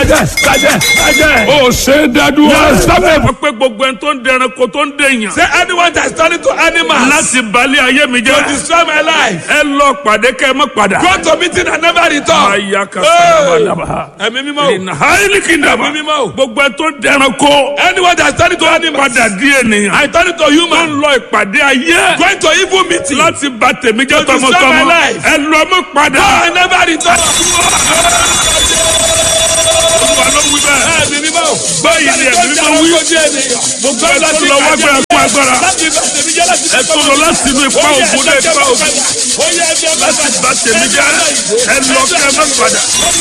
bàjẹ́ bàjẹ́ bàjẹ́. ó ṣe é dádúró. Yes, stop it. wọ́n pé gbogbo ẹni tó ń dẹranko tó ń dèèyàn. say anyone that is turning to animals. láti balẹ̀ ayé mi to jẹ́. destroy my life. ẹ lọ pàdé kẹ́ ẹ mọ́ padà. go to meeting and never return. Aya ka Hey. sábàdàbà. ẹ̀mí mímọ́ o. Ìnà háìlì kìndàmà. Ẹ̀mí mímọ́ o. Gbogbo ẹ tó dẹranko. anyone that is turning to animals. Padà di ènìyàn. I turn to Tó ń human. lọ ìpàdé ayé. going to evil meeting. Láti ba tèmi jẹ́ To destroy tọmọtọmọ. my life. Ẹ lọ mọ́ padà. go and never return. Olúwa ló wí bẹ́ẹ̀. ẹ̀mí mímọ́ o. Báyìí ni ẹ̀mí mímọ́ wí. Gbogbo ẹ tó lọ wá gbé ẹkún agbára. Ẹ tó lọ láti inú ipa ògùn dé ipa ògùn. Láti ba tèmi jẹ́. Ẹ lọ kẹ́ ẹ mọ́ padà.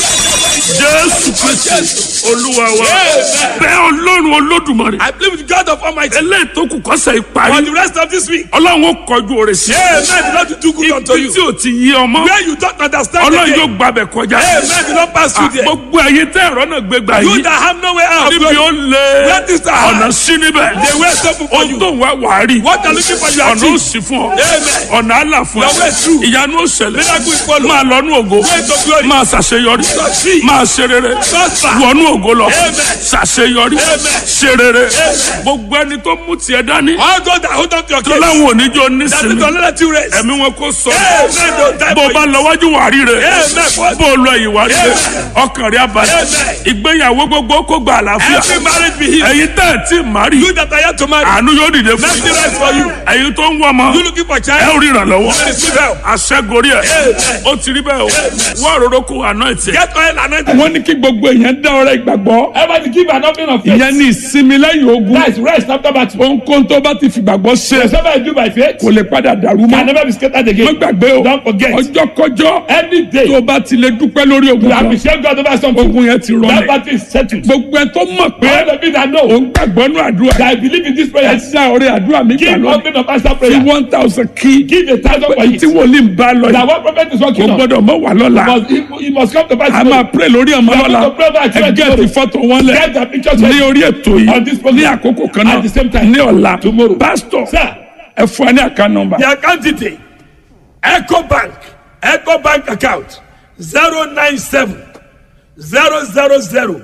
Jésù Kristi Olúwa wa. Bẹ́ẹ̀ Ọlọ́run Olódùmarè. I believe with God of Almighty. Eléyìí tó kù kọ́sẹ̀ For ìparí. the rest of this week. Ọlọ́run ó kọjú òrè sí. Amen. The Lord will do good unto Ibi tí you. o ti yí ọmọ. Where you don't understand Ọlọ́run again. yóò gbàbẹ̀ kọjá. Amen. The Lord pass through there. Gbogbo ẹ̀yin tẹ́ ẹ̀rọ náà gbé gbà You yìí. that have no way out. Níbi ó lé Where is the ọ̀nà heart? sí níbẹ̀. The way is open for Ohun you. tó ń wá wàá rí. What are looking for you Ọ̀nà ó achieve. sì fún ọ. Amen. Ọ̀nà àlà fún Your way is true. ọ. Ìyanu ó ṣẹlẹ̀. Miracle is follow. Máa lọ nú ògo. Way to glory. Máa ṣàṣeyọrí. Succeed. Máa ṣe rere. Prosper. Wọnú ògo lọ. Amen. Ṣàṣeyọrí. Amen. Ṣe rere. Gbogbo ẹni tó mú tiẹ̀ dání. All those that hold on to your Tó case. láwọn oníjó That is nísìnyí. don't let you rest. Ẹ̀mí wọn kò sọ. Amen. Don't die bó o for bá you. lọ wájú wà rí rẹ Amen. bó o lọ ìwà rí rẹ Amen. ọkàn rẹ abalẹ̀ Amen. ìgbéyàwó gbogbo kó gba àlàáfíà Every marriage be healed. ẹ̀yin tẹ́ ẹ̀ tí ì má rí You that are yet to marry. àánú yóò dìde fún Mercy yín rest for you. ẹ̀yin tó ń wọ ọmọ You looking for ẹ child. ò rí ìrànlọ́wọ́ You receive help. àṣẹgorí ẹ̀ Amen. ó ti rí bẹ́ẹ̀ o wọ́n àròrò kó àná ẹ̀ tiẹ̀. Get oil and anointing. wọ́n ní kí gbogbo èèyàn dá ọrẹ ìgbàgbọ́ Everybody give an offering of faith. ìyẹn ní ìsinmi lẹ́yìn ogun That is rest after battle. ohunkóhun tó bá ti fìgbàgbọ́ ṣe Whatever I do by faith kò lè padà dàrú can mọ́ never be scattered má again. gbàgbé o Don't forget. ọjọ́ kọjọ́ Any day tó bá ti lè dúpẹ́ lórí ogun you kan appreciate God over something. ogun yẹn ti That rọlẹ̀ battle is settled. gbogbo ẹ tó mọ̀ pé All the people that know òun gbàgbọ́ nù àdúrà that I believe in this ẹ prayer. dá ọrẹ àdúrà mi gbà Give lónìí offering of answer fi prayer. one thousand kí Give a thousand for tí it. wòlíì ń bá lọ That yìí one prophet is kò working on. gbọ́dọ̀ mọ̀ wà lọ́la Must, he, he must come to pass. a máa pray lórí ọmọ We are lọ́la going to pray about ẹ church gẹ́ẹ̀tì tomorrow. fọ́tò wọn lẹ̀ Get the pictures ní ready. orí ètò On this yìí program. ní àkókò kan náà At the same time. ní ọ̀la Tomorrow. pásítọ̀ Sir. ẹ fún ẹ ní àká nọmba The account detail. Echo Bank. Echo Bank account. 097 000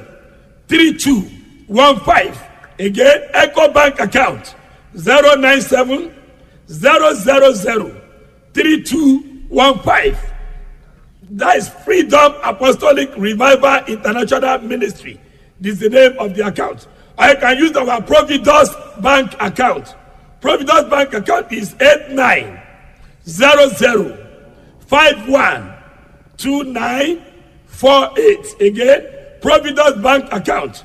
3215. Again, Echo Bank account. 097 000 3215. That is Freedom Apostolic Revival International Ministry. This is the name of the account. I can use our Providence Bank account. Providence Bank account is 8900512948. Again, Providence Bank account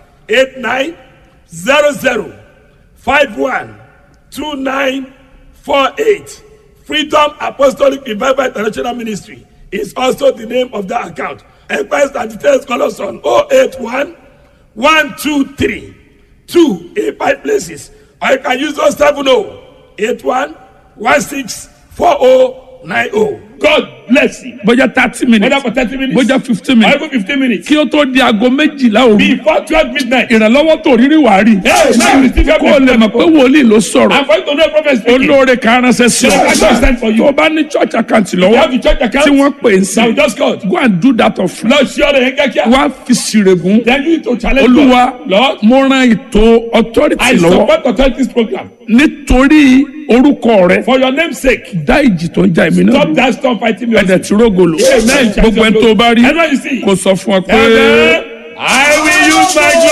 8900512948. Freedom Apostolic Revival International Ministry is also the name of that account. Enquiries and details call us on 081 123 2 in five places. Or you can use 070 81 16 4090. God bless you. bójá thirty Whether minutes for 30 minutes bójá fifteen or minutes even 15 minutes. kí ó tó di aago méjìlá òru Before 12 midnight. ìrànlọ́wọ́ tó rírí wàá rí Hey, now you receive your kó o lè mọ̀ pé wòlíì ló sọ̀rọ̀ I'm going to know prophet speaking. olóore kan ránṣẹ́ sí Yes, I understand for ọ you. tó o bá ní church account You lọ́wọ́ have the church account. tí wọ́n pè é Now sí just called. go and do that of Lord, sure they get here. wá fi sírègùn Then you need to challenge olúwa God. Lord, mo ran ètò authority I lọ́wọ́ support authorities program. nítorí orúkọ rẹ For your name's sake, dá ìjì tó ń ja èmi náà stop that storm fighting me. ẹ̀dẹ̀ tí rógolo Amen. gbogbo ẹni tó bá rí Everyone you see. kò sọ fún ọ pé. Amen. I will use my